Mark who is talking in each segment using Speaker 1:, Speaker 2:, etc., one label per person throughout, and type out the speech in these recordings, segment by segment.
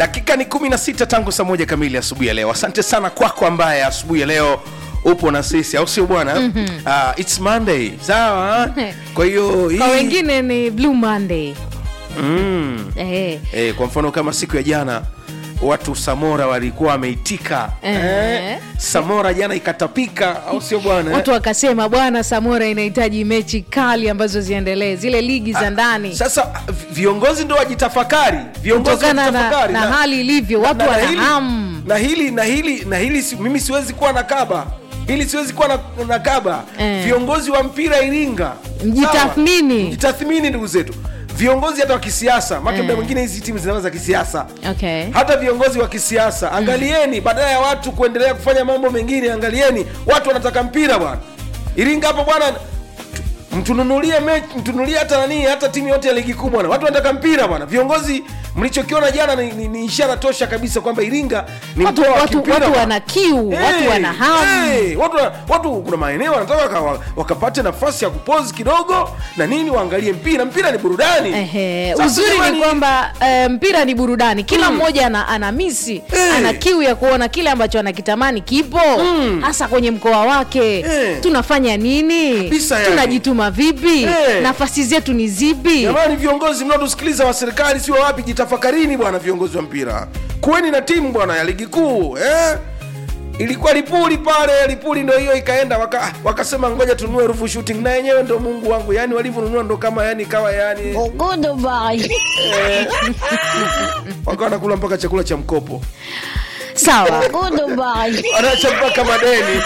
Speaker 1: dakika ni 16 tangu saa moja kamili asubuhi ya leo asante sana kwako ambaye asubuhi ya leo upo na sisi au sio bwana mm-hmm. uh, its monday sawa kwa hiyo
Speaker 2: kwa
Speaker 1: hii-
Speaker 2: wengine ni blue monday
Speaker 1: mm.
Speaker 2: eh.
Speaker 1: eh, kwa mfano kama siku ya jana watu samora walikuwa wameitika
Speaker 2: Eh.
Speaker 1: samora jana ikatapika au sio bwana
Speaker 2: watu wakasema bwana samora inahitaji mechi kali ambazo ziendelee zile ligi za ndani
Speaker 1: sasa viongozi ndo wajitafakari viongozi
Speaker 2: kutokana na,
Speaker 1: wajitafakari.
Speaker 2: na hali ilivyo watu
Speaker 1: na- na
Speaker 2: wana
Speaker 1: hili-
Speaker 2: hamu
Speaker 1: na hili na hili na hili si, mimi siwezi kuwa na kaba hili siwezi kuwa na, na kaba
Speaker 2: Eh.
Speaker 1: viongozi wa mpira iringa
Speaker 2: Mjitathmini.
Speaker 1: sawa? mjitathmini ndugu zetu viongozi hata wa kisiasa make
Speaker 2: Eh.
Speaker 1: mda mwingine hizi timu zinaanza za kisiasa
Speaker 2: okay.
Speaker 1: hata viongozi wa kisiasa angalieni badala ya watu kuendelea kufanya mambo mengine angalieni watu wanataka mpira bwana iringa hapo bwana tu- mtununulie mechi mtununulie hata nani hata timu yote ya ligi kuu bwana watu wanataka mpira bwana viongozi mlichokiona jana ni, ni, ni ishara tosha kabisa kwamba iringa ni
Speaker 2: watu,
Speaker 1: mkoa wa
Speaker 2: watu,
Speaker 1: kimpira
Speaker 2: watu
Speaker 1: bwana.
Speaker 2: wana kiu
Speaker 1: Hey,
Speaker 2: watu wana hamu
Speaker 1: hey, watu, watu kuna maeneo wanataka waka- wakapate nafasi ya kupozi kidogo na nini waangalie mpira mpira ni burudani
Speaker 2: Ehe,
Speaker 1: Sasa
Speaker 2: uzuri
Speaker 1: jamani,
Speaker 2: ni kwamba eh, mpira ni burudani kila mmoja ana, ana misi
Speaker 1: Eh.
Speaker 2: ana kiu ya kuona kile ambacho anakitamani kipo hasa kwenye mkoa wake
Speaker 1: Eh.
Speaker 2: tunafanya nini
Speaker 1: Kabisa yani.
Speaker 2: tunajituma vipi
Speaker 1: Eh.
Speaker 2: nafasi zetu ni zipi
Speaker 1: jamani viongozi mnaotusikiliza wa serikali sio wapi jitafakarini bwana viongozi wa mpira kuweni na timu bwana ya ligi kuu eh? ilikuwa lipuli pale lipuli ndo hiyo ikaenda waka, ah, wakasema ngoja tununue rufu shooting na yenyewe ndo mungu wangu yani walivyonunua ndo kama yani kawa yani
Speaker 3: Goodbye.
Speaker 1: wakawa nakula mpaka chakula cha mkopo
Speaker 2: sawa
Speaker 3: Goodbye.
Speaker 1: wanaacha mpaka madeni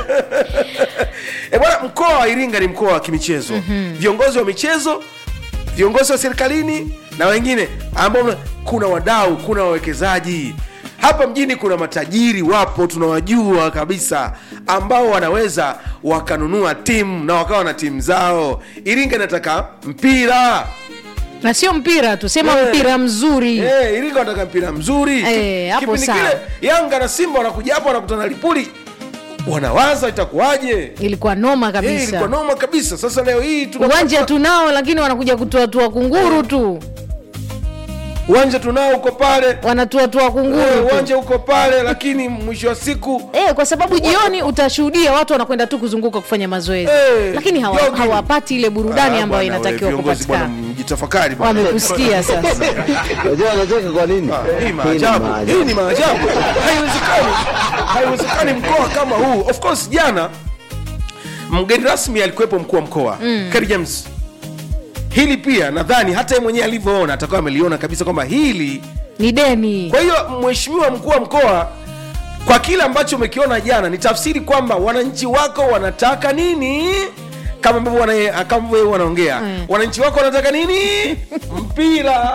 Speaker 1: e bwana mkoa wa iringa ni mkoa wa kimichezo mm-hmm. viongozi wa michezo viongozi wa serikalini na wengine ambao mna- kuna wadau kuna wawekezaji hapa mjini kuna matajiri wapo tunawajua kabisa ambao wanaweza wakanunua timu na wakawa na timu zao iringa inataka mpira
Speaker 2: na sio mpira tu sema
Speaker 1: Eh.
Speaker 2: mpira mzuri
Speaker 1: Eh, Iringa wanataka mpira mzuri.
Speaker 2: Eh, hapo
Speaker 1: Kipindi
Speaker 2: sawa.
Speaker 1: kile Yanga na Simba wanakuja hapo wanakutana Lipuli, wanawaza itakuwaje?
Speaker 2: ilikuwa noma
Speaker 1: Eh,
Speaker 2: kabisa
Speaker 1: ilikuwa noma kabisa. Sasa leo hii tuna
Speaker 2: uwanja tunao lakini wanakuja kutuatua kunguru tu
Speaker 1: uwanja tunao uko pale,
Speaker 2: wanatuatua
Speaker 1: eh,
Speaker 2: kunguru tu.
Speaker 1: uwanja uko pale, lakini mwisho wa siku
Speaker 2: Eh, kwa sababu jioni utashuhudia watu wanakwenda tu kuzunguka kufanya mazoezi
Speaker 1: Eh,
Speaker 2: lakini hawa,
Speaker 1: jogging.
Speaker 2: hawapati ile burudani
Speaker 1: Ah,
Speaker 2: ambayo
Speaker 1: bwana,
Speaker 2: inatakiwa
Speaker 1: we, viongozi bwana,
Speaker 2: kupatikana
Speaker 1: mjitafakari bwana.
Speaker 2: wamekusikia sasa
Speaker 4: Unajua anacheka kwa nini?
Speaker 1: Hii
Speaker 4: Hii ni
Speaker 1: maajabu,
Speaker 4: maajabu.
Speaker 1: hii ni maajabu. Haiwezekani, haiwezekani mkoa kama huu. Of course jana mgeni rasmi alikuwepo mkuu wa mkoa mm. James. Hili pia nadhani hata yeye mwenyewe alivyoona atakuwa ameliona kabisa kwamba hili.
Speaker 2: ni deni
Speaker 1: Kwa hiyo mheshimiwa mkuu wa mkoa, kwa kile ambacho umekiona jana, ni tafsiri kwamba wananchi wako wanataka nini kama ambavyo wana- kama ambavyo yeye wanaongea
Speaker 2: Mm.
Speaker 1: wananchi wako wanataka nini mpira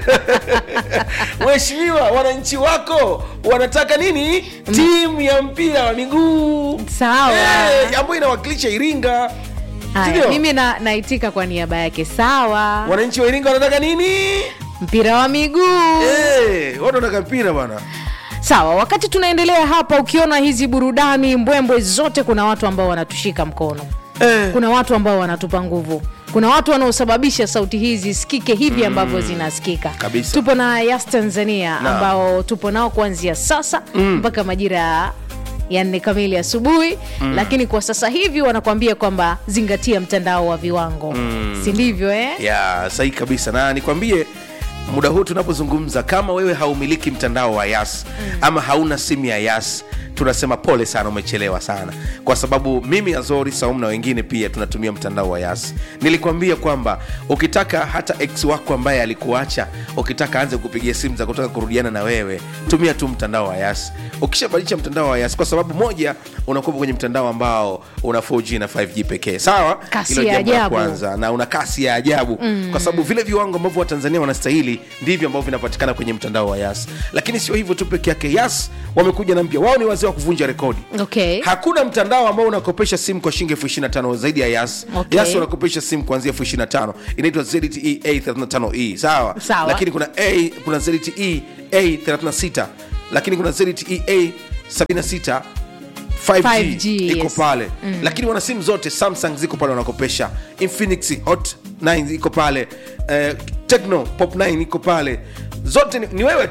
Speaker 1: mheshimiwa wananchi wako wanataka nini timu ya mpira wa miguu
Speaker 2: sawa
Speaker 1: Eh, ambayo inawakilisha iringa
Speaker 2: Haya,
Speaker 1: Sindio?
Speaker 2: mimi na, naitika kwa niaba yake sawa
Speaker 1: wananchi wa iringa wanataka nini
Speaker 2: mpira wa miguu
Speaker 1: Eh, watu wanataka mpira bwana
Speaker 2: sawa wakati tunaendelea hapa ukiona hizi burudani mbwembwe zote kuna watu ambao wanatushika mkono
Speaker 1: eh.
Speaker 2: kuna watu ambao wanatupa nguvu kuna watu wanaosababisha sauti hizi zisikike hivi ambavyo zinasikika
Speaker 1: Kabisa.
Speaker 2: tupo na yas tanzania
Speaker 1: Naam.
Speaker 2: ambao tupo nao kuanzia sasa mpaka majira ya ya nne kamili asubuhi lakini kwa sasa hivi wanakuambia kwamba zingatia mtandao wa viwango si ndivyo eh?
Speaker 1: ya sahihi kabisa na nikwambie muda huu tunapozungumza kama wewe haumiliki mtandao wa yas mm. ama hauna simu ya yas tunasema pole sana umechelewa sana kwa sababu mimi azori saum na wengine pia tunatumia mtandao wa yas nilikwambia kwamba ukitaka hata ex wako ambaye alikuacha ukitaka aanze kupigia simu za kutaka kurudiana na wewe tumia tu mtandao wa yas ukishabadilisha mtandao wa yas kwa sababu moja unakuwa kwenye mtandao ambao una 4g na 5g pekee sawa
Speaker 2: Kasi
Speaker 1: Hilo
Speaker 2: ya
Speaker 1: jambo la
Speaker 2: ajabu.
Speaker 1: kwanza na una kasi ya ajabu mm. kwa sababu vile viwango ambavyo watanzania wanastahili ndivyo ambavyo vinapatikana kwenye mtandao wa yas lakini sio hivyo tu peke yake yas wamekuja na mpya wao ni wazee wa kuvunja rekodi
Speaker 2: okay
Speaker 1: hakuna mtandao ambao unakopesha simu kwa shilingi elfu ishiri tano zaidi ya yas
Speaker 2: Okay.
Speaker 1: yas wanakopesha simu kuanzia elfu ishiri tano inaitwa zte a 35e sawa
Speaker 2: Sawa.
Speaker 1: lakini kuna a kuna zte a 36 lakini kuna zte a 76 5G,
Speaker 2: 5G,
Speaker 1: iko
Speaker 2: yes.
Speaker 1: pale mm. lakini wana simu zote samsung ziko pale wanakopesha infinix hot 9 iko pale uh, tecno pop 9 iko pale zote ni, ni wewe tu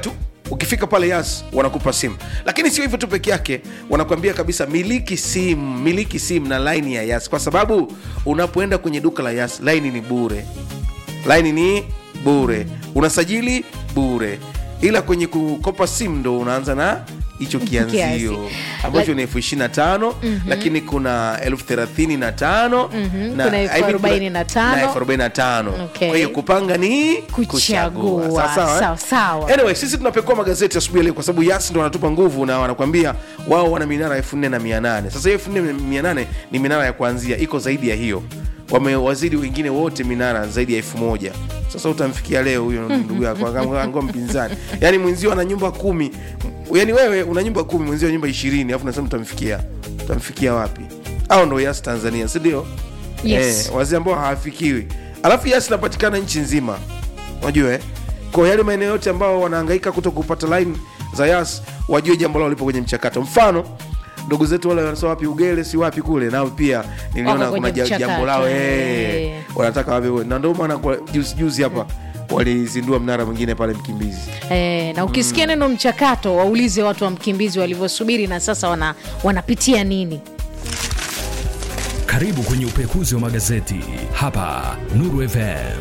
Speaker 1: ukifika pale yas wanakupa simu lakini sio hivyo tu peke yake wanakuambia kabisa miliki simu miliki simu na laini ya yas kwa sababu unapoenda kwenye duka la yas laini ni bure laini ni bure unasajili bure ila kwenye kukopa simu ndo unaanza na hicho
Speaker 2: Kiasi.
Speaker 1: kianzio ambacho
Speaker 2: Lak-
Speaker 1: ni elfu ishiri na tano lakini kuna elfu thelathini na tano
Speaker 2: Mhm,
Speaker 1: na-
Speaker 2: kuna elfu
Speaker 1: I mean,
Speaker 2: arobaini na tano.
Speaker 1: na elfu arobaini na tano
Speaker 2: Okay.
Speaker 1: kwa hiyo kupanga ni
Speaker 2: Kuchagua.
Speaker 1: Sawa sawa, eh?
Speaker 2: Sawa sawa.
Speaker 1: anyway sisi tunapekua magazeti asubuhi ya leo kwa sababu yasi ndo wanatupa nguvu na wanakwambia wao wana minara elfu nne na mia nane sasa hiyo elfu nne mia nane ni minara ya kuanzia iko zaidi ya hiyo wamewazidi wengine wote minara zaidi ya elfu moja sasa utamfikia leo huyo ndugu yako angua mpinzani yaani mwenzio ana nyumba kumi yaani wewe una nyumba kumi mwenzio ana nyumba ishirini alafu nasema utamfikia utamfikia wapi au ndo yas tanzania sindio
Speaker 2: Yes.
Speaker 1: eh, wazee ambao hawafikiwi alafu yas inapatikana nchi nzima unajua eh? kwa yale maeneo yote ambao wanahangaika kuto kupata line za yas wajue jambo lao lipo kwenye mchakato mfano ndugu zetu wale wanasema wapi ugele si wapi kule nao pia niliona
Speaker 2: Wako
Speaker 1: kuna
Speaker 2: kwenye
Speaker 1: ja- jambo lao
Speaker 2: mchakato,
Speaker 1: eh,
Speaker 2: eh.
Speaker 1: wanataka wawe na ndio maana kwa juzi juzi hapa walizindua mnara mwingine pale mkimbizi
Speaker 2: E, na ukisikia neno mchakato waulize watu wa mkimbizi walivyosubiri na sasa wana, wanapitia nini
Speaker 5: Karibu kwenye upekuzi wa magazeti hapa Nuru FM.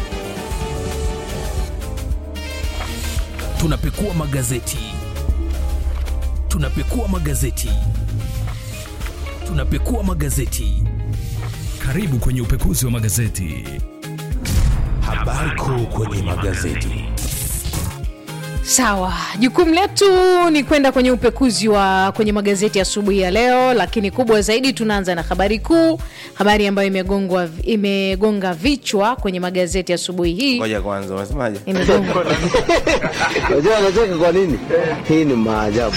Speaker 5: Tunapekua magazeti, tunapekua magazeti, tunapekua magazeti. Karibu kwenye upekuzi wa magazeti.
Speaker 6: Habari kuu kwenye magazeti.
Speaker 2: sawa jukumu letu ni kwenda kwenye upekuzi wa kwenye magazeti asubuhi ya leo lakini kubwa zaidi tunaanza na habari kuu habari ambayo imegongwa imegonga vichwa kwenye magazeti asubuhi hii
Speaker 1: ngoja kwanza unasemaje
Speaker 2: imegongwa
Speaker 4: Unajua anacheka kwa nini? Hii ni maajabu.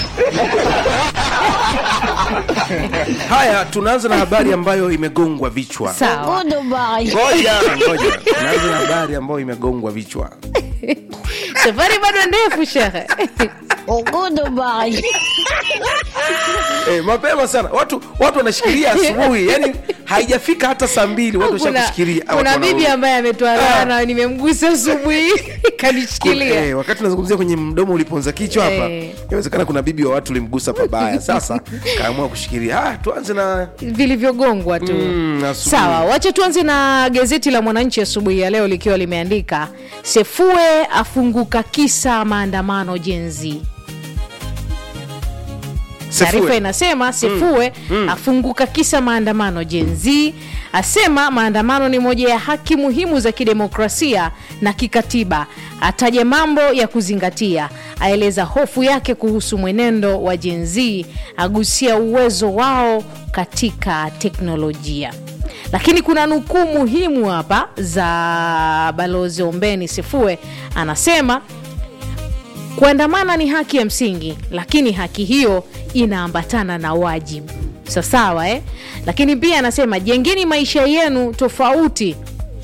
Speaker 1: haya tunaanza na habari ambayo imegongwa vichwa
Speaker 2: sawa
Speaker 3: Goodbye.
Speaker 1: ngoja ngoja tunaanza na habari ambayo imegongwa vichwa
Speaker 2: safari bado ndefu shehe
Speaker 3: Goodbye.
Speaker 1: Eh, mapema sana watu watu wanashikilia asubuhi yani haijafika hata saa mbili watu
Speaker 2: kuna,
Speaker 1: washakushikilia Ah,
Speaker 2: kuna
Speaker 1: watu
Speaker 2: bibi
Speaker 1: wana-
Speaker 2: ambaye ametoa
Speaker 1: Ah.
Speaker 2: laana nimemgusa asubuhi kanishikilia
Speaker 1: Eh, wakati nazungumzia kwenye mdomo uliponza kichwa hapa
Speaker 2: Eh.
Speaker 1: inawezekana kuna bibi wa watu ulimgusa pabaya sasa kaamua kushikilia ah, tuanze na
Speaker 2: vilivyogongwa tu
Speaker 1: Mm, asubuhi.
Speaker 2: sawa wacha tuanze na gazeti la mwananchi asubuhi ya leo likiwa limeandika sefue afunguka kisa maandamano jenzi taarifa
Speaker 1: Sefue.
Speaker 2: inasema sefue afunguka kisa maandamano jenzi asema maandamano ni moja ya haki muhimu za kidemokrasia na kikatiba ataja mambo ya kuzingatia aeleza hofu yake kuhusu mwenendo wa jenzi agusia uwezo wao katika teknolojia lakini kuna nukuu muhimu hapa za balozi ombeni sefue anasema kuandamana ni haki ya msingi lakini haki hiyo inaambatana na wajibu sawasawa eh? lakini pia anasema jengeni maisha yenu tofauti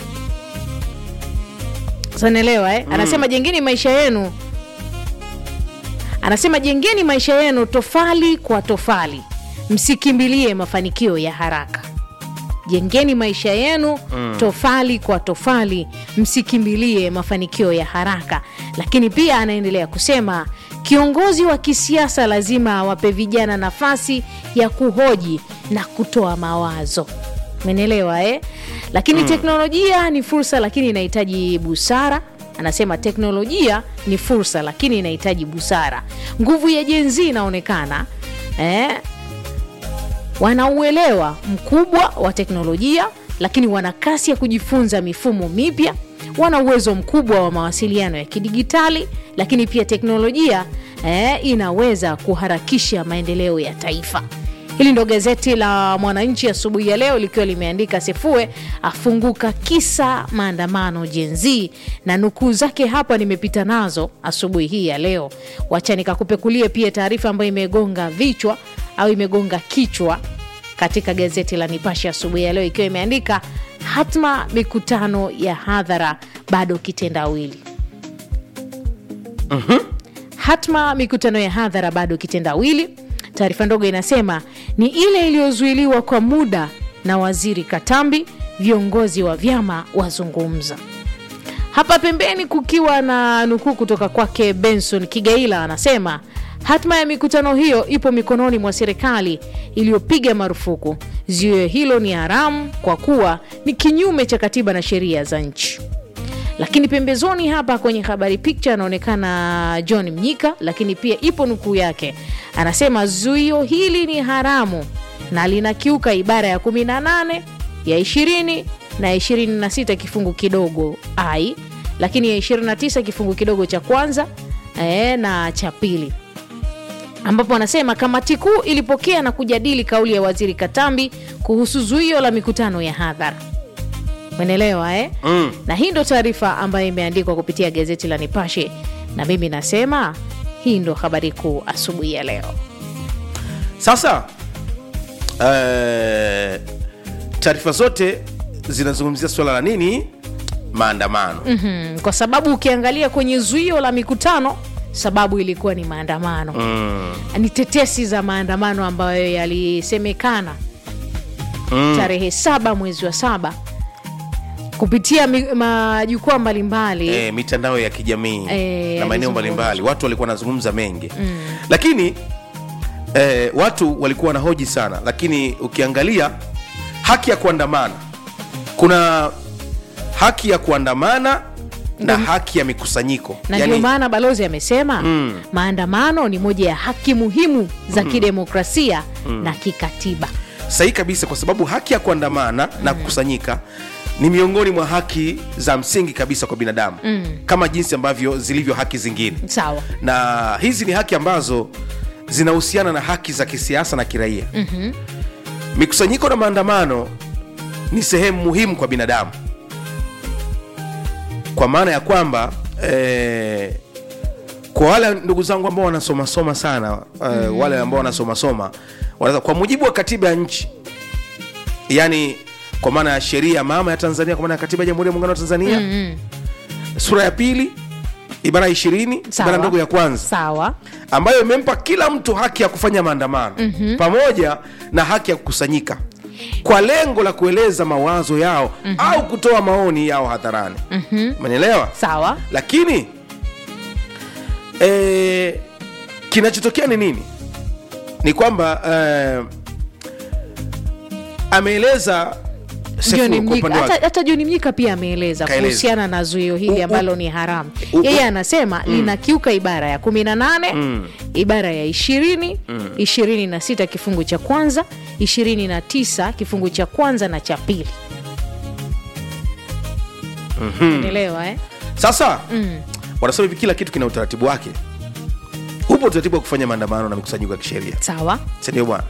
Speaker 2: sanaelewa eh? anasema jengeni maisha yenu anasema jengeni maisha yenu tofali kwa tofali msikimbilie mafanikio ya haraka jengeni maisha yenu mm. tofali kwa tofali msikimbilie mafanikio ya haraka lakini pia anaendelea kusema kiongozi wa kisiasa lazima awape vijana nafasi ya kuhoji na kutoa mawazo menelewa eh? lakini mm. teknolojia ni fursa lakini inahitaji busara anasema teknolojia ni fursa lakini inahitaji busara nguvu ya jenzi inaonekana eh? wanauelewa mkubwa wa teknolojia lakini wana kasi ya kujifunza mifumo mipya wana uwezo mkubwa wa mawasiliano ya kidigitali lakini pia teknolojia eh, inaweza kuharakisha maendeleo ya taifa hili ndo gazeti la mwananchi asubuhi ya leo likiwa limeandika sefue afunguka kisa maandamano jenzi na nukuu zake hapa nimepita nazo asubuhi hii ya leo wacha nikakupekulie pia taarifa ambayo imegonga vichwa au imegonga kichwa katika gazeti la nipashe asubuhi ya leo ikiwa imeandika hatma mikutano ya hadhara bado kitendawili hatma mikutano ya hadhara bado kitendawili taarifa ndogo inasema ni ile iliyozuiliwa kwa muda na waziri katambi viongozi wa vyama wazungumza hapa pembeni kukiwa na nukuu kutoka kwake benson kigaila anasema hatma ya mikutano hiyo ipo mikononi mwa serikali iliyopiga marufuku zuio hilo ni haramu kwa kuwa ni kinyume cha katiba na sheria za nchi lakini pembezoni hapa kwenye habari picha anaonekana john mnyika lakini pia ipo nukuu yake anasema zuio hili ni haramu na linakiuka ibara ya 18 ya 20 na 26 kifungu kidogo ai lakini ya 29 kifungu kidogo cha kwanza e, na cha pili ambapo anasema kamati kuu ilipokea na kujadili kauli ya waziri katambi kuhusu zuio la mikutano ya hadhara umeelewa eh?
Speaker 1: Mm.
Speaker 2: na hii ndo taarifa ambayo imeandikwa kupitia gazeti la nipashe na mimi nasema hii ndo habari kuu asubuhi ya leo
Speaker 1: sasa eh, taarifa zote zinazungumzia suala la nini maandamano
Speaker 2: mm, kwa sababu ukiangalia kwenye zuio la mikutano sababu ilikuwa ni maandamano
Speaker 1: mm.
Speaker 2: ni tetesi za maandamano ambayo yalisemekana
Speaker 1: Mm.
Speaker 2: tarehe saba mwezi wa saba kupitia mi- majukwaa mbalimbali
Speaker 1: e, mitandao ya kijamii
Speaker 2: Eh,
Speaker 1: na maeneo
Speaker 2: alizungumza.
Speaker 1: mbalimbali watu walikuwa wanazungumza mengi mm. lakini e, watu walikuwa wanahoji sana lakini ukiangalia haki ya kuandamana kuna haki ya kuandamana na
Speaker 2: Ndio.
Speaker 1: haki ya mikusanyiko
Speaker 2: na ndio maana balozi amesema
Speaker 1: Mm.
Speaker 2: maandamano ni moja ya haki muhimu za kidemokrasia na kikatiba
Speaker 1: sahihi kabisa kwa sababu haki ya kuandamana na kukusanyika ni miongoni mwa haki za msingi kabisa kwa binadamu mm. kama jinsi ambavyo zilivyo haki zingine
Speaker 2: sawa
Speaker 1: na hizi ni haki ambazo zinahusiana na haki za kisiasa na kiraia
Speaker 2: Mhm.
Speaker 1: mikusanyiko na maandamano ni sehemu muhimu kwa binadamu kwa maana ya kwamba eh, kwa wale ndugu zangu ambao wanasomasoma sana eh, wale ambao wanasomasoma wanaweza kwa mujibu wa katiba ya nchi yani kwa maana ya sheria mama ya tanzania kwa maana ya katiba ya jamhuri ya muungano wa tanzania
Speaker 2: Mm,
Speaker 1: sura ya pili ibara ya ishirini
Speaker 2: Sawa.
Speaker 1: ibara ndogo ya kwanza
Speaker 2: sawa
Speaker 1: ambayo imempa kila mtu haki ya kufanya maandamano mm-hmm. pamoja na haki ya kukusanyika kwa lengo la kueleza mawazo yao mm-hmm. au kutoa maoni yao hadharani
Speaker 2: Mhm.
Speaker 1: umenielewa
Speaker 2: sawa
Speaker 1: lakini eh, kinachotokea ni nini ni kwamba eh, ameeleza Sefu
Speaker 2: John
Speaker 1: kwa
Speaker 2: Mnyika,
Speaker 1: upande wake.
Speaker 2: hata, hata John Mnyika pia ameeleza
Speaker 1: Kaeleza.
Speaker 2: kuhusiana na zuio
Speaker 1: U-
Speaker 2: hili
Speaker 1: u-
Speaker 2: ambalo ni haramu.
Speaker 1: u- u-
Speaker 2: Yeye anasema linakiuka ibara ya 18
Speaker 1: Mm.
Speaker 2: ibara ya 20 26 kifungu cha kwanza 29 kifungu cha kwanza na cha pili. Unaelewa eh?
Speaker 1: sasa
Speaker 2: Mm.
Speaker 1: wanasema hivi kila kitu kina utaratibu wake upo utaratibu wa kufanya maandamano na mikusanyiko ya kisheria
Speaker 2: Sawa.
Speaker 1: sindio bwana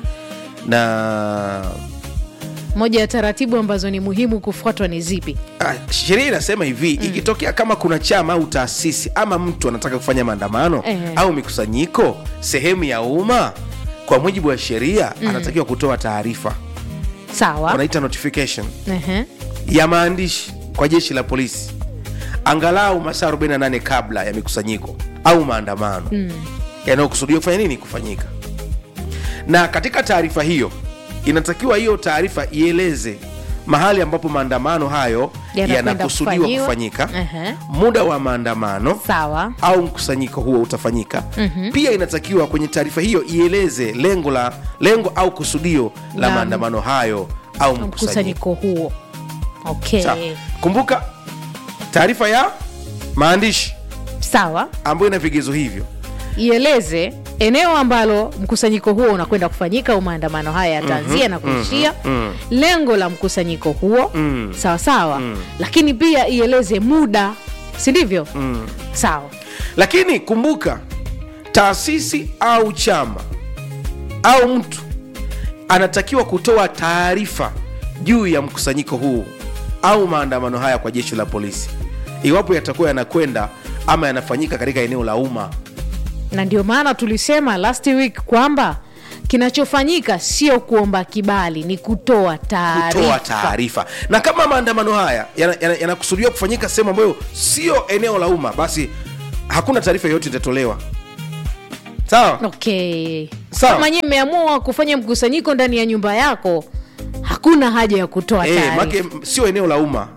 Speaker 1: na
Speaker 2: Moja ya taratibu ambazo ni muhimu kufuatwa ni zipi?
Speaker 1: ah, sheria inasema hivi mm. ikitokea kama kuna chama au taasisi ama mtu anataka kufanya maandamano
Speaker 2: Eh.
Speaker 1: au mikusanyiko sehemu ya umma kwa mujibu wa sheria mm. anatakiwa kutoa taarifa
Speaker 2: Sawa.
Speaker 1: wanaita notification
Speaker 2: Ehe.
Speaker 1: ya maandishi kwa jeshi la polisi angalau masaa 48 kabla ya mikusanyiko au maandamano mm. yanayokusudia kufanya nini kufanyika na katika taarifa hiyo inatakiwa hiyo taarifa ieleze mahali ambapo maandamano hayo
Speaker 2: Yanakwenda
Speaker 1: yanakusudiwa
Speaker 2: kufanyiwa.
Speaker 1: kufanyika
Speaker 2: Ehe.
Speaker 1: muda wa maandamano
Speaker 2: Sawa.
Speaker 1: au mkusanyiko huo utafanyika mm-hmm. pia inatakiwa kwenye taarifa hiyo ieleze lengo la lengo au kusudio la
Speaker 2: La-
Speaker 1: maandamano hayo au mkusanyiko
Speaker 2: Mkusanyiko huo. Okay.
Speaker 1: Sawa. kumbuka taarifa ya maandishi
Speaker 2: Sawa.
Speaker 1: ambayo ina vigezo hivyo
Speaker 2: ieleze eneo ambalo mkusanyiko huo unakwenda kufanyika au maandamano haya yataanzia na kuishia
Speaker 1: mhm.
Speaker 2: lengo la mkusanyiko huo
Speaker 1: Mm.
Speaker 2: sawa sawa lakini pia ieleze muda si ndivyo
Speaker 1: mm.
Speaker 2: sawa
Speaker 1: lakini kumbuka taasisi au chama au mtu anatakiwa kutoa taarifa juu ya mkusanyiko huu au maandamano haya kwa jeshi la polisi iwapo yatakuwa yanakwenda ama yanafanyika katika eneo la umma
Speaker 2: na ndio maana tulisema last week kwamba kinachofanyika sio kuomba kibali ni kutoa
Speaker 1: kutoa
Speaker 2: taarifa
Speaker 1: taarifa na kama maandamano haya yanakusudiwa yana, yana yanakusudiwa kufanyika sehemu ambayo sio eneo la umma basi hakuna taarifa yoyote itatolewa sawa
Speaker 2: okay
Speaker 1: Sawa.
Speaker 2: kama nyie mmeamua kufanya mkusanyiko ndani ya nyumba yako hakuna haja ya kutoa
Speaker 1: Eh,
Speaker 2: taarifa
Speaker 1: make sio eneo la umma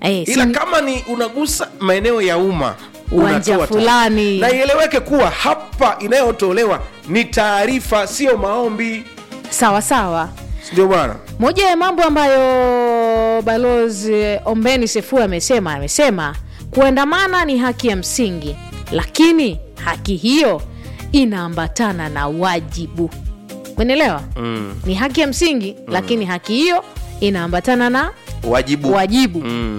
Speaker 2: Eh,
Speaker 1: ila
Speaker 2: si-
Speaker 1: kama ni unagusa maeneo ya umma
Speaker 2: Uwanja
Speaker 1: unatoa
Speaker 2: fulani.
Speaker 1: taarifa. na ieleweke kuwa hapa inayotolewa ni taarifa sio maombi
Speaker 2: sawa sawa
Speaker 1: ndio bwana
Speaker 2: moja ya mambo ambayo balozi ombeni sefu amesema amesema kuandamana ni haki ya msingi lakini haki hiyo inaambatana na wajibu umeelewa mm. ni haki ya msingi mm. lakini haki hiyo inaambatana na
Speaker 1: wajibu
Speaker 2: wajibu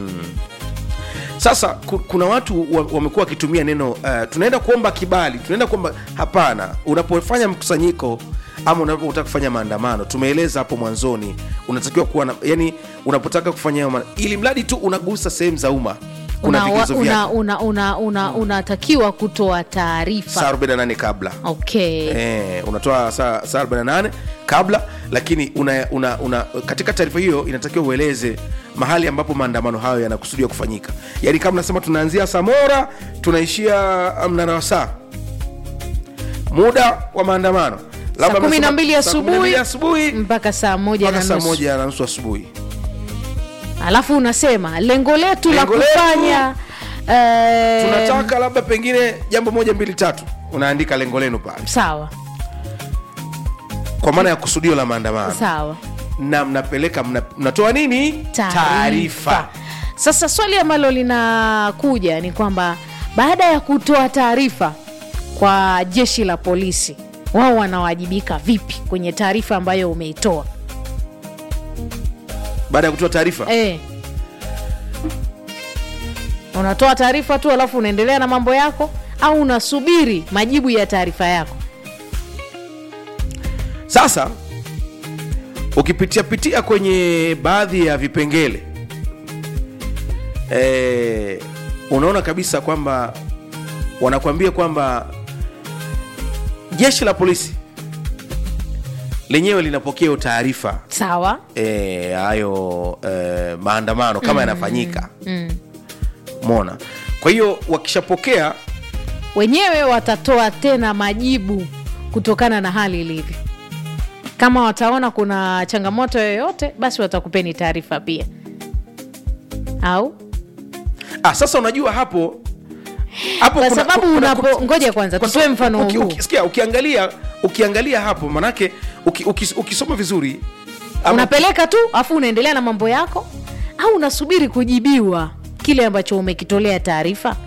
Speaker 1: sasa ku- kuna watu wa- wamekuwa wakitumia neno uh, tunaenda kuomba kibali tunaenda kuomba hapana unapofanya mkusanyiko ama unapotaka kufanya maandamano tumeeleza hapo mwanzoni unatakiwa kuwa na yani unapotaka kufanya hayo ma- ili mradi tu unagusa sehemu za umma kuna
Speaker 2: Una-
Speaker 1: vigezo
Speaker 2: una-
Speaker 1: vyake
Speaker 2: una- una- una- unatakiwa kutoa
Speaker 1: saa
Speaker 2: taarifa
Speaker 1: 48 kabla
Speaker 2: okay
Speaker 1: Eh, unatoa saa saa 48 kabla lakini una, una, una, katika taarifa hiyo inatakiwa ueleze mahali ambapo maandamano hayo yanakusudiwa kufanyika yaani kama nasema tunaanzia samora tunaishia mnara wa saa muda wa maandamano
Speaker 2: saa
Speaker 1: Labda
Speaker 2: kumi na
Speaker 1: mnasema
Speaker 2: mbili
Speaker 1: saa kumi na mbili
Speaker 2: asubuhi
Speaker 1: asubuhi
Speaker 2: mpaka saa moja
Speaker 1: mpaka
Speaker 2: na
Speaker 1: saa
Speaker 2: nusu
Speaker 1: moja na nusu asubuhi
Speaker 2: alafu unasema lengo letu la
Speaker 1: Lengo letu,
Speaker 2: kufanya eh,
Speaker 1: tunataka labda pengine jambo moja mbili tatu unaandika lengo lenu pale
Speaker 2: sawa
Speaker 1: kwa maana ya kusudio la maandamano
Speaker 2: sawa
Speaker 1: na mnapeleka mna, mnatoa nini taarifa
Speaker 2: sasa swali ambalo linakuja ni kwamba baada ya kutoa taarifa kwa jeshi la polisi wao wanawajibika vipi kwenye taarifa ambayo umeitoa
Speaker 1: baada ya kutoa taarifa
Speaker 2: e. unatoa taarifa tu alafu unaendelea na mambo yako au unasubiri majibu ya taarifa yako
Speaker 1: sasa ukipitia pitia kwenye baadhi ya vipengele e, unaona kabisa kwamba wanakuambia kwamba jeshi la polisi lenyewe linapokea hiyo taarifa
Speaker 2: sawa
Speaker 1: eh, hayo e, maandamano kama yanafanyika mona kwa hiyo wakishapokea
Speaker 2: wenyewe watatoa tena majibu kutokana na hali ilivyo kama wataona kuna changamoto yoyote basi watakupeni taarifa pia au
Speaker 1: ah, sasa unajua hapo hapo
Speaker 2: Kwa
Speaker 1: kuna-
Speaker 2: sababu
Speaker 1: kuna-
Speaker 2: unapo-
Speaker 1: kuna-
Speaker 2: ngoja kwanza,
Speaker 1: kwa
Speaker 2: tutoe
Speaker 1: sababu
Speaker 2: mfano
Speaker 1: uki-
Speaker 2: huu.
Speaker 1: uki- sikia, ukiangalia ukiangalia hapo manake uki, uki, ukisoma vizuri ama-
Speaker 2: unapeleka tu afu unaendelea na mambo yako au unasubiri kujibiwa kile ambacho umekitolea taarifa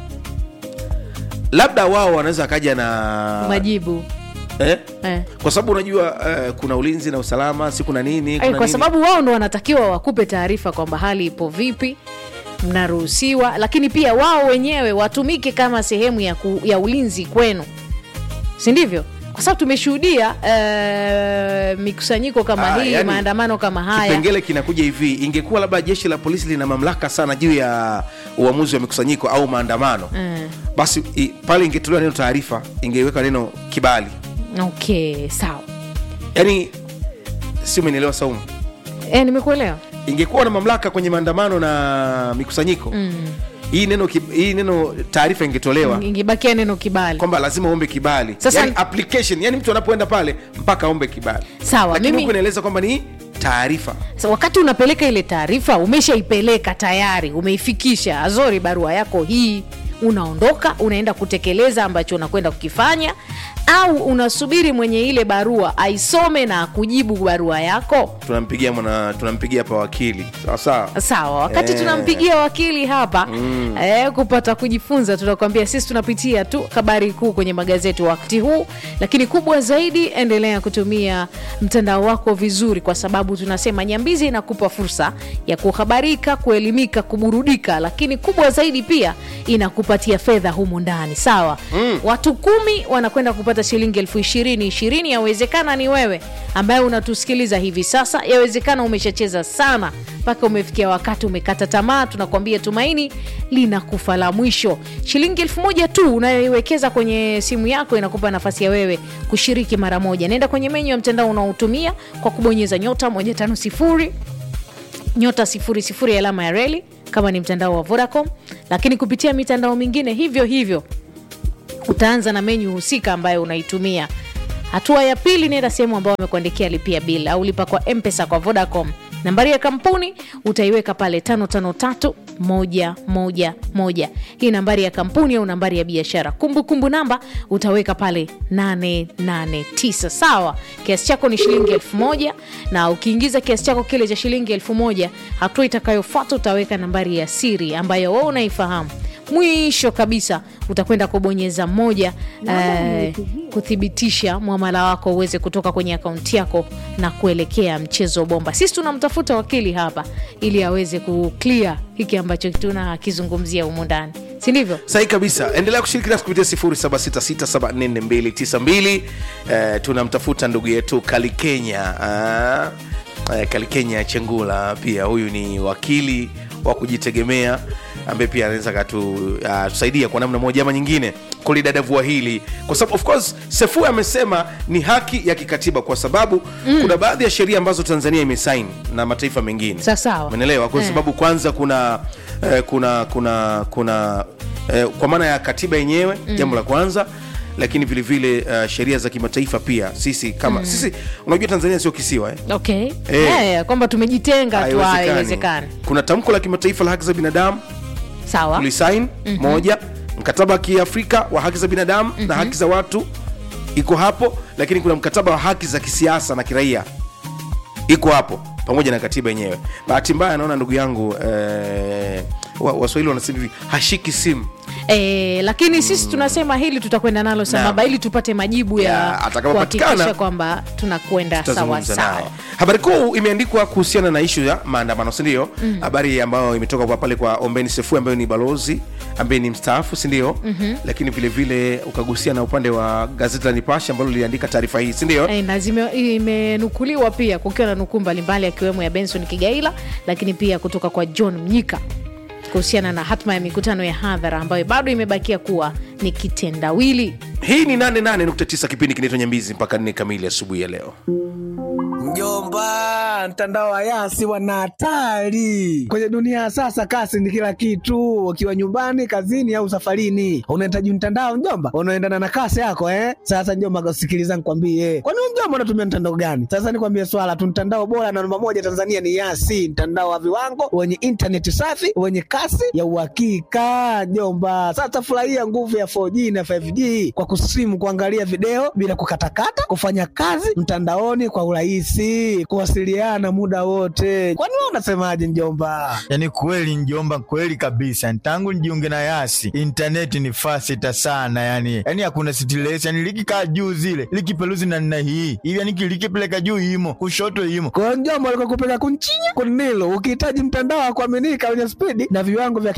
Speaker 1: labda wao wanaweza akaja na
Speaker 2: majibu
Speaker 1: eh?
Speaker 2: eh.
Speaker 1: kwa sababu unajua eh, kuna ulinzi na usalama si kuna nini
Speaker 2: Ay,
Speaker 1: kuna
Speaker 2: kwa
Speaker 1: nini.
Speaker 2: sababu wao ndo wanatakiwa wakupe taarifa kwamba hali ipo vipi mnaruhusiwa lakini pia wao wenyewe watumike kama sehemu ya, ku, ya ulinzi kwenu si ndivyo kwa sababu tumeshuhudia uh, mikusanyiko kama
Speaker 1: Ah,
Speaker 2: hii
Speaker 1: yani,
Speaker 2: maandamano kama haya
Speaker 1: kipengele kinakuja hivi ingekuwa labda jeshi la polisi lina mamlaka sana juu ya uamuzi wa mikusanyiko au maandamano
Speaker 2: Mm.
Speaker 1: basi i, pale ingetolewa neno taarifa ingeweka neno kibali
Speaker 2: okay sawa
Speaker 1: yaani si umenielewa saumu
Speaker 2: e, nimekuelewa
Speaker 1: ingekuwa na mamlaka kwenye maandamano na mikusanyiko mm. hii neno ki- hii neno taarifa ingetolewa
Speaker 2: ingebakia neno kibali
Speaker 1: kwamba lazima uombe kibali
Speaker 2: Sasa-
Speaker 1: yani application yani mtu anapoenda pale mpaka aombe kibali
Speaker 2: Sawa,
Speaker 1: lakini
Speaker 2: mimi-
Speaker 1: huku inaeleza kwamba ni taarifa
Speaker 2: Sa, wakati unapeleka ile taarifa umeshaipeleka tayari umeifikisha azori barua yako hii unaondoka unaenda kutekeleza ambacho unakwenda kukifanya au unasubiri mwenye ile barua aisome na akujibu barua yako
Speaker 1: tunampigia mwana tunampigia hapa wakili sawa sawa
Speaker 2: sawa wakati
Speaker 1: Eh.
Speaker 2: tunampigia wakili hapa mm. eh, kupata kujifunza tunakwambia sisi tunapitia tu habari kuu kwenye magazeti wakati huu lakini kubwa zaidi endelea kutumia mtandao wako vizuri kwa sababu tunasema nyambizi inakupa fursa ya kuhabarika kuelimika kuburudika lakini kubwa zaidi pia inakupatia fedha humu ndani sawa mm. watu kumi wanakwenda kupata shilingi elfu ishirini ishirini yawezekana ni wewe ambaye unatusikiliza hivi sasa yawezekana umeshacheza sana mpaka umefikia wakati umekata tamaa tunakwambia tumaini linakufa la mwisho shilingi elfu moja tu unayoiwekeza kwenye simu yako inakupa nafasi ya wewe kushiriki mara moja naenda kwenye menyu ya mtandao unaotumia kwa kubonyeza nyota 150 nyota 00 alama ya reli kama ni mtandao wa vodacom lakini kupitia mitandao mingine hivyo hivyo utaanza na menyu husika ambayo unaitumia hatua ya pili nenda sehemu ambayo wamekuandikia lipia bil au lipa kwa mpesa kwa vodacom nambari ya kampuni utaiweka pale 553 moja moja moja hii nambari ya kampuni au nambari ya biashara kumbukumbu namba utaweka pale 889 sawa kiasi chako ni shilingi elfu moja na ukiingiza kiasi chako kile cha shilingi elfu moja hatua itakayofuata utaweka nambari ya siri ambayo wewe unaifahamu mwisho kabisa utakwenda kubonyeza moja eh, kuthibitisha mwamala wako uweze kutoka kwenye akaunti yako na kuelekea mchezo bomba sisi tunamtafuta wakili hapa ili aweze kuclear hiki ambacho tunakizungumzia humu ndani si ndivyo
Speaker 1: sahi kabisa endelea kushiriki nasi kupitia 0766744292 eh, tunamtafuta ndugu yetu kalikenya ah, eh, kalikenya chengula pia huyu ni wakili wa kujitegemea ambaye pia anaweza katusaidia uh, kwa namna moja ama nyingine kulidadavua hili kwa sababu of course sefu amesema ni haki ya kikatiba kwa sababu mm. kuna baadhi ya sheria ambazo tanzania imesaini na mataifa mengine
Speaker 2: Sa- sawa.
Speaker 1: umeelewa kwa
Speaker 2: Eh.
Speaker 1: sababu kwanza kuna eh, kuna kuna kuna eh, kwa maana ya katiba yenyewe mm. jambo la kwanza lakini vile vile uh, sheria za kimataifa pia sisi kama mm. sisi unajua tanzania sio kisiwa eh?
Speaker 2: okay
Speaker 1: Eh.
Speaker 2: Eh, kwamba tumejitenga tu
Speaker 1: Haiwezekani.
Speaker 2: haiwezekani
Speaker 1: kuna tamko la kimataifa la haki za binadamu
Speaker 2: sawa
Speaker 1: tulisain mm-hmm. moja mkataba wa kiafrika wa haki za binadamu mm-hmm. na haki za watu iko hapo lakini kuna mkataba wa haki za kisiasa na kiraia iko hapo pamoja na katiba yenyewe bahati mbaya naona ndugu yangu eh, wa- waswahili wanasema hivi hashiki simu
Speaker 2: E, lakini sisi tunasema hili tutakwenda nalo sambamba ili tupate majibu ya
Speaker 1: Ya, atakapopatikana,
Speaker 2: kuhakikisha kwamba tunakwenda sawa
Speaker 1: tutazungumza
Speaker 2: sawa
Speaker 1: naye habari kuu imeandikwa kuhusiana na ishu ya maandamano sindio habari mm. ambayo imetoka kwa pale kwa ombeni sefu ambayo ni balozi ambaye ni mstaafu sindio mm-hmm. lakini vile vile ukagusia na upande wa gazeti la nipashe ambalo liliandika taarifa hii sindio
Speaker 2: E, na zime- imenukuliwa pia kukiwa na nukuu mbalimbali akiwemo ya benson kigaila lakini pia kutoka kwa john mnyika kuhusiana na hatma ya mikutano ya hadhara ambayo bado imebakia kuwa ni kitendawili
Speaker 1: hii ni 88.9 kipindi kinaitwa nyambizi mpaka nne kamili asubuhi ya leo
Speaker 7: Mjomba, mtandao wa Yasi wana hatari kwenye dunia ya sasa. Kasi ni kila kitu, ukiwa nyumbani, kazini au safarini, unahitaji mtandao mjomba, unaendana na kasi yako eh. Sasa mjomba, sikiliza nikwambie, kwani wewe mjomba unatumia mtandao gani? Sasa nikwambie swala tu, mtandao bora na namba moja Tanzania ni Yasi, mtandao wa viwango wenye intaneti safi wenye kasi ya uhakika mjomba. Sasa furahia nguvu ya 4G na 5G kwa kusimu, kuangalia video bila kukatakata, kufanya kazi mtandaoni kwa urahisi, kuwasiliana muda wote. Kwani wewe unasemaje mjomba?
Speaker 8: yaani kweli njomba kweli kabisa tangu nijiunge na yasi intaneti ni fasita sana yani yani hakuna stress yani likikaa juu zile likipeluzi na nna hii hivi yani likipeleka juu imo kushoto imo
Speaker 7: Kwa hiyo mjomba, alikuwa kupeleka kunchinya kunilo, ukihitaji mtandao wa kuaminika wenye spidi na viwango vya